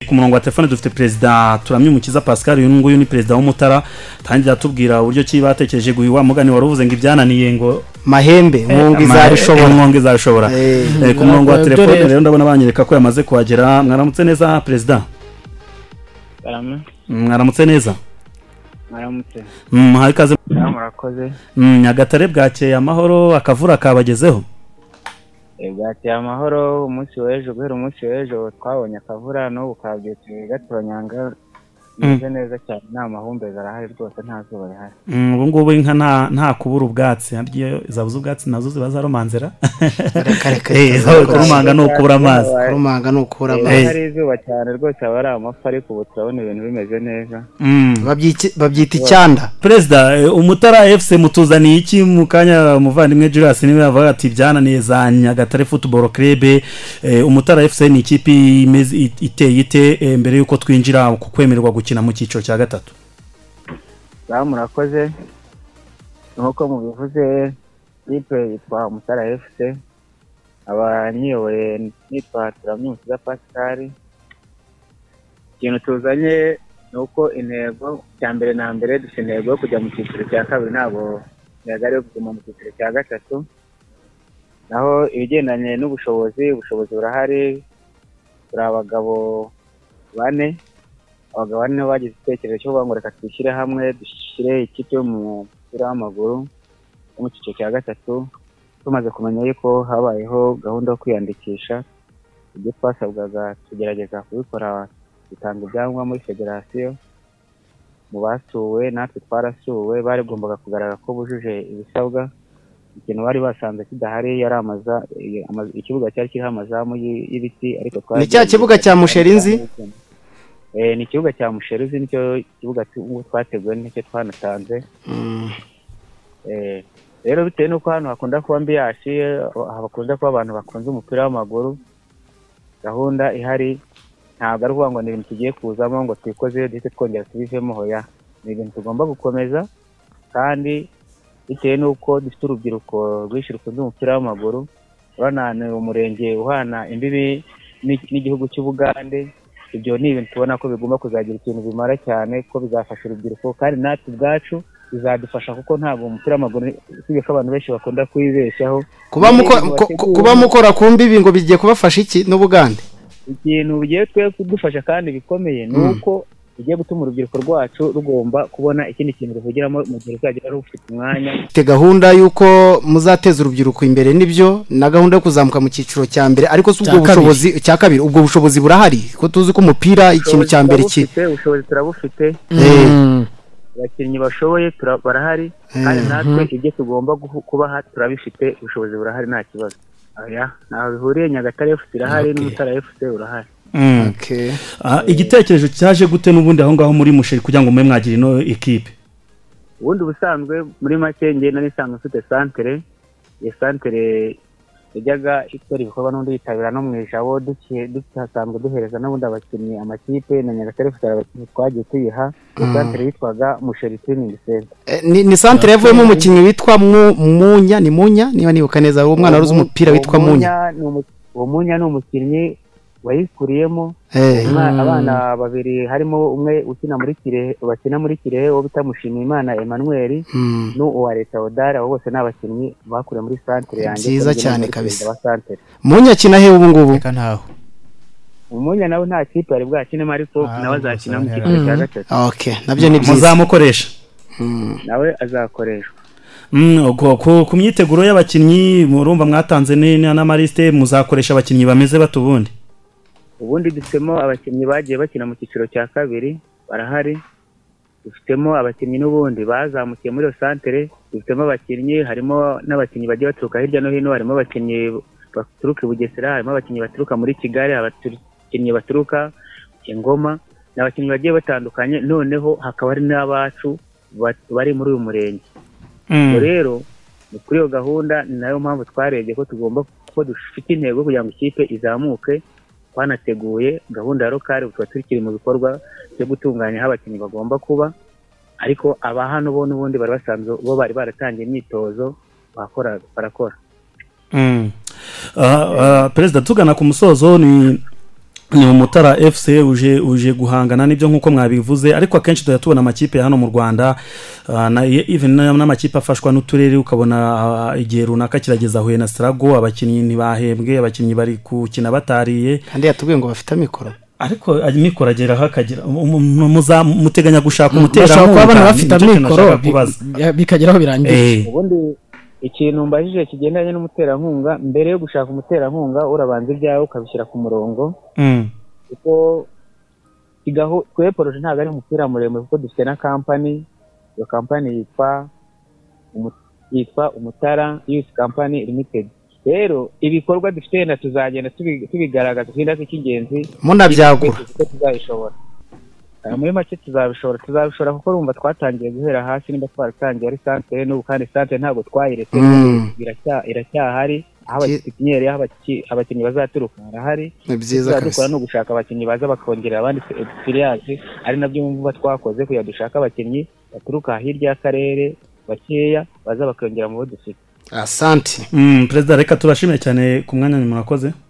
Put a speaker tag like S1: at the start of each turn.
S1: ku murongo wa telefone dufite perezida turamye umukiza pascal uyu nguyu ni perezida w'umutara tangira atubwira uburyo ki batekereje guha wa mugani wari uvuze ngo ibyananiye ngo
S2: mahembe mwumva izabishobora
S1: umwongo izabishobora
S2: Eh,
S1: Eh, ku murongo wa
S3: ntabwo
S1: telefone
S3: dore-
S1: rero ndabona banyereka ko yamaze kuhagera mwaramutse neza perezida
S4: barame
S1: mwaramutse neza
S4: mwaramutse
S1: Mm, muhawe ikaze
S4: nawe murakoze
S1: Mm, nyagatare bwakeye amahoro akavura kabagezeho
S4: Eh, bwateye amahoro umunsi w'ejo guhera umunsi w'ejo twabonye akavura n'ubu kabyukiye gatoranyanga bimeze neza cyane nta mahumbezi arahari rwose nta zuba rihari
S1: Mm, ubu ngubu inka nta nta kubura ubwatsi harya iyo zabuze ubwatsi nazo ziba zaromanzera
S2: reka reka
S1: Eh, zo- kurumanga ni ukubura amazi
S2: kurumanga ni ukura
S4: Eh,
S2: amazi
S1: Eh.
S4: hari izuba cyane rwose aba ari amafi ariko ubu turabona ibintu bimeze neza
S1: Mm.
S2: Babyiki- babyita icyanda
S1: perezida eh, umutara fc mutuzaniye iki mu kanya umuvandimwe julius niwe yavuga ati byananiye za nyagatare football club Eh, umutara fc ni ikipe imeze- it- iteye ite eh, mbere y'uko twinjira ku kwemererwa gukina mu cyiciro cya gatatu
S4: nawe murakoze nk'uko mubivuze ikipe yitwa mutara fc abanyiyoboye nitwa turamyumukiza pascal ikintu tuzanye ni uko intego cya mbere na mbere dufite intego yo kujya mu cyiciro cya kabiri ntabwo intego ari iyo kuguma mu cyiciro cya gatatu naho ibigendanye n'ubushobozi ubushobozi burahari turi abagabo bane abagabo bane bagize igitekerezo cyo kuvuga ngo reka twishyire hamwe dushyire ikipe y'umupira w'amaguru yo mu cyiciro cya gatatu tumaze kumenya yuko habayeho gahunda yo kwiyandikisha ibyo twasabwaga tugerageza kubikora dutanga ibyangombwa muri federasiyo mu basuwe natwe twarasuwe barigombaga kugaragara ko bujuje ibisabwa ikintu bari basanze kidahari yari amaza ama- ikibuga cyari kiriho amazamu y- y'ibiti ariko twari
S2: Ni cya kibuga cya Musherinzi?
S4: Eh, ni ikibuga cya musherizi nicyo kibuga tu- twateguwe nicyo twanatanze
S2: Mm.
S4: Eh, rero bitewe n'uko hano hakunda kuba mbiyasi hakunda kuba abantu bakunze umupira w'amaguru gahunda ihari ntabwo ari ukuvuga ngo ni ibintu tugiye kuzamo ngo twikoze duhite twongera tubivemo hoya ni ibintu tugomba gukomeza kandi bitewe n'uko dufite urubyiruko rwinshi rukunze umupira w'amaguru urabona ni umurenge uhana imbibi n'i- n'igihugu cy'ubugande ibyo ni ibintu tubona ko bigomba kuzagira ikintu bimara cyane ko bizafasha urubyiruko kandi natwe ubwacu bizadufasha kuko ntabwo umupira w'amaguru usibye ko abantu benshi bakunda kwibeshyaho
S2: kuba muko- ku- ku- kuba mukora ku mbibi ngo bigiye kubafasha iki n'ubugande
S4: ikintu bigiye twe kudufasha kandi bikomeye ni
S2: Mm.
S4: uko bigiye gutuma urubyiruko rwacu rugomba kubona ikindi kintu ruhugiramo mu gihe ruzajya rufite umwanya
S2: mfite gahunda y'uko muzateza urubyiruko imbere nibyo na gahunda yo kuzamuka mu cyiciro cya mbere ariko si ubwo
S3: Cya kabiri.
S2: bushobozi cya kabiri ubwo bushobozi burahari ko tuzi ko umupira ikintu cya mbere ki
S4: Turabufite, ubushobozi turabufite
S3: Mm.
S4: abakinnyi bashoboye tura- barahari kandi natwe ibyo tugomba guhu- kubaha turabifite ubushobozi burahari nta kibazo oya ntaho bihuriye nyagatare fc irahari n'umutara fc urahari
S1: Mm.
S2: Okay.
S1: Ah, igitekerezo cyaje gute n'ubundi aho ngaho muri musheri kugira ngo mube mwagira ino ekipe
S4: ubundi ubusanzwe muri make njye nari nsanzwe mfite santere iyo santere yajyaga ikora ibikorwa n'ubundi yitabira no mu ijabo duki- duhasanzwe duhereza n'ubundi abakinnyi amakipe na nyagatare fc hari abakinnyi twagiye tuyiha iyo santere yitwaga musheri tiriningi senta
S2: Eh, ni, ni santere yavuyemo umukinnyi witwa Mu- munya ni munya niba nibuka neza uwo mwana waruzi umupira witwa munya
S4: ni umu- uwo munya ni umukinnyi wayikuriyemo
S2: Eh,
S4: Umwana- abana babiri harimo umwe ukina muri kirehe bakina muri kirehe wo bita mushimiyimana emmanuel
S2: mm.
S4: n'uwa leta odari abo bose ni abakinnyi bakuriye muri santere yanjye
S2: Byiza
S4: kandi
S2: cyane
S4: muri
S2: kabisa.
S4: perezida wa santere
S2: munya akina he ubu ngubu
S5: reka ntaho
S4: umunya nawe nta kipe yari bwakinemo ariko
S5: Ah,
S4: nawe azakina mu
S5: gusa
S4: cyiciro cya
S3: barahari.
S4: gatatu
S2: okay nabyo ni byiza
S1: muzamukoresha
S2: Mm.
S4: nawe azakoreshwa
S1: Mm, ubwo ku ku myiteguro y'abakinnyi murumva mwatanze ni- ni- n'amalisite muzakoresha abakinnyi bameze bate ubundi
S4: ubundi dufitemo abakinnyi bagiye bakina mu cyiciro cya kabiri barahari dufitemo abakinnyi n'ubundi bazamukiye muri iyo santere dufitemo abakinnyi harimo n'abakinnyi bagiye baturuka hirya no hino harimo abakinnyi baturuka i bugesera harimo abakinnyi baturuka muri kigali abakinnyi baturuka ingoma ni abakinnyi bagiye batandukanye noneho hakaba hari n'abacu bat- bari muri uyu murenge ubwo rero ni kuri iyo gahunda ni nayo mpamvu twarebye ko tugomba ko dufite intego kugira ngo ikipe izamuke twanateguye gahunda ya rokari ubu tuba tukiri mu bikorwa byo gutunganya aho abakinnyi bagomba kuba ariko aba hano bo n'ubundi bari basanzwe bo bari baratangiye imyitozo bakora barakora
S1: Mm. Ah, ah, perezida tugana ku musozo ni ni umutara fc uje uje guhangana n'ibyo nk'uko mwabivuze ariko akenshi tujya tubona amakipe ya hano mu rwanda ah, na even na- n'amakipe afashwa n'uturere ukabona ah, igihe runaka kirageza huye na sarago abakinnyi ntibahembwe abakinnyi bari gukina batariye
S2: kandi yatubwiye ngo bafite amikoro
S1: ariko amikoro ageraho akagira mu- mu- muza- muteganya gushaka
S2: bashobora kuba bana
S1: umuterankunga
S2: bafite
S1: Nicyo kintu
S2: amikoro
S1: nashakaga kubaza.
S3: bi- bikageraho birangira
S1: Eh.
S4: ubundi ikintu mbajije kigendanye n'umuterankunga mbere yo gushaka umuterankunga urabanza ibyawe ukabishyira ku murongo
S1: Mm.
S4: kuko kigaho twe poroje ntabwo ari umupira muremure kuko dufite na kampani iyo kampani yitwa umu- yitwa umutara yusi kampani limitedi rero ibikorwa dufite na tuzagenda tubi- tubigaragaza icyenda cy'ingenzi
S2: munabyagura
S4: kuko tuzabishobora Ah, muri make tuzabishobora tuzabishobora kuko urumva twatangiye guhera hasi nimba twaratangiye ari santere n'ubu kandi santere ntabwo twayiretse
S2: Mm,
S4: iracya- iracyahari aho
S2: Ki-
S4: abatekiniyeri aho abaki- abakinnyi bazaturuka harahari
S2: ni byiza
S4: tuzaba dukora
S2: kabisa
S4: ni ugushaka abakinnyi baza bakongerera abandi egisipiransi ari nabyo mwumva twakoze kugira dushake abakinnyi baturuka hirya y'akarere bakeya baza bakongera mu bo dufite
S2: asante
S1: Mm, perezida reka turashimye cyane ku mwanya mwakoze